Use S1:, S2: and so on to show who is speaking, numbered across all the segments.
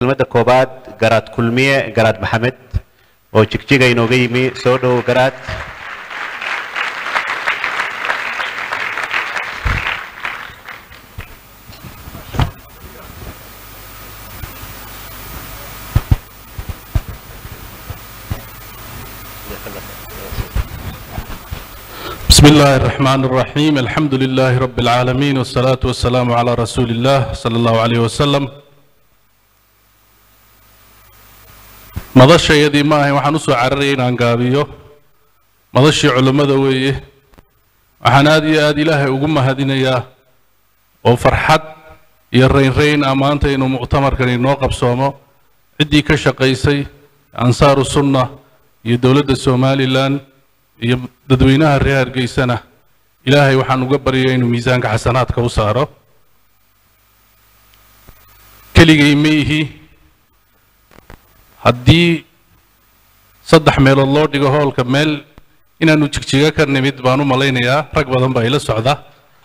S1: kelmadda koobaad garaad kulmiye garaad maxamed oo jigjiga inooga yimi soo dhow garaad
S2: بسم الله الرحمن الرحيم الحمد لله رب العالمين والصلاة والسلام على رسول الله صلى الله عليه وسلم madashayadii ma ahayn waxaan usoo cararayay inaan gaabiyo madashii culummada weeye waxaan aad iyo aad ilaahay ugu mahadinayaa oo farxad iyo raynrayn ah maanta inuu muctamarkan inoo qabsoomo ciddii ka shaqaysay ansaaru sunna iyo dowladda somalilan iyo dadweynaha reer hargeysana ilaahay waxaan uga baryaya inuu miisaanka xasanaadka u saaro keligay ma ihi haddii saddex meelood loo dhigo hoolka meel inaanu jigjiga ka nimid baan u malaynayaa rag badan baa ila socda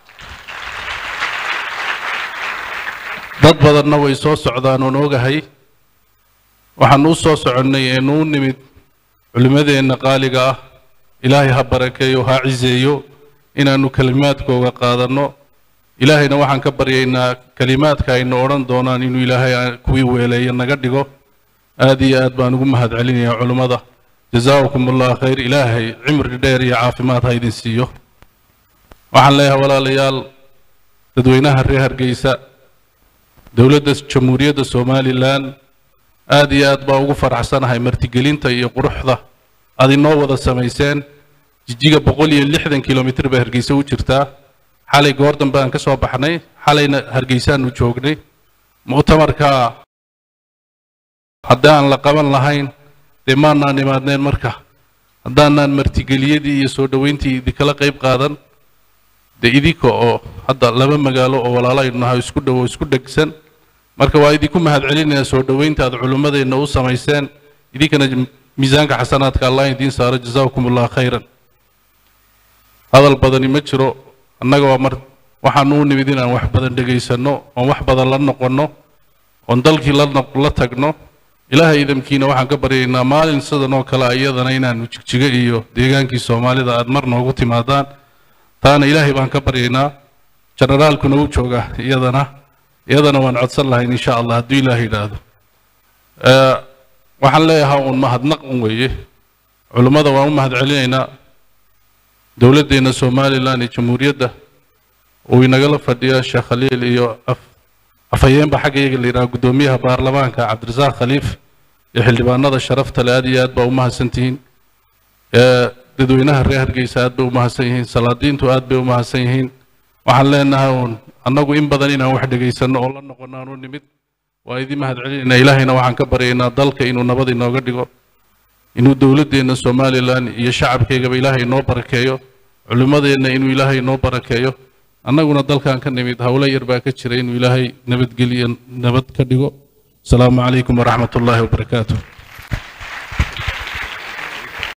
S2: dad badanna way soo socdaan oon ogahay waxaanu u soo soconnay eenu u nimid culimmadeenna qaaliga ah ilaahay ha barakeeyo ha ciseeyo inaanu kelimaadkooga qaadanno ilaahayna waxaan ka baryaynaa kelimaadka aynu odhan doonaan inuu ilaahay kuwii weeleeyo naga dhigo aad iyo aad baan ugu mahad celinayaa culummada jazaakum allah khayr ilaahay cimri dheer iyo caafimaad ha idin siiyo waxaan leeyahay walaalayaal dadweynaha reer hargeysa dowladda jamhuuriyadda somalilan aad iyo aad baa ugu faraxsanahay martigelinta iyo quruxda aad inoo wada samayseen jijiga boqol iyo lixdan kilomitr bay hargeysa u jirtaa xalay goor dambe aan ka soo baxnay xalayna hargeysaanu joognay muctamarka haddii aan la qaban lahayn dee maanaan imaadneen marka haddaanaan martigeliyadii iyo soo dhoweyntii idinkala qayb qaadan dee idinka oo hadda laba magaalo oo walaalo aynu nahay isku dhowo isku dhegsan marka waa idinku mahad celinayaa soo dhoweynta aad culimmadeenna u samayseen idinkana miisaanka xasanaadka allah idiin saaro jazaakum allah khayran hadal badani ma jiro annaga waa mar waxaanu u nimid inaan wax badan dhegaysanno oon wax badan la noqonno oon dalkii la la tagno ilaahay idamkiina waxaan ka baryaynaa maalin sidan oo kale iyadana inaanu jigjigo iyo deegaankii soomaalida aad mar noogu timaadaan taana ilaahay baan ka baryaynaa generaalkuna u jooga iyadana iyadana waan codsan lahayn insha allah hadduu ilaah yidhaahdo waxaan leeyahaa uun mahadnaq un weeye culummada waan u mahad celinaynaa dowladdeenna somalilan iyo jamhuuriyadda uu inagala fadhiya sheekh khaliil iyo afhayeenba xagga iyaga la yidhaha guddoomiyaha baarlamaanka cabdirasaaq khaliif iyo xildhibaanada sharafta le aad iyo aad baa u mahadsan tihiin dadweynaha reer hargeysa aad bay u mahadsan yihiin salaadiintu aad bay u mahadsan yihiin waxaan leenahay uun annagu in badan inaan wax dhegaysanno oo la noqono aan u nimid waa idin mahad celinaynaa ilaahayna waxaan ka baryaynaa dalka inuu nabad inooga dhigo inuu dowladdeenna somalilan iyo shacabkeygaba ilaahay inoo barakeeyo culimmadeenna inuu ilaahay inoo barakeeyo annaguna dalkan ka nimid howlo yar baa ka jira inuu ilaahay nabadgeliyo nabad ka dhigo asalaamu calaykum waraxmat ullaahi wabarakaatuh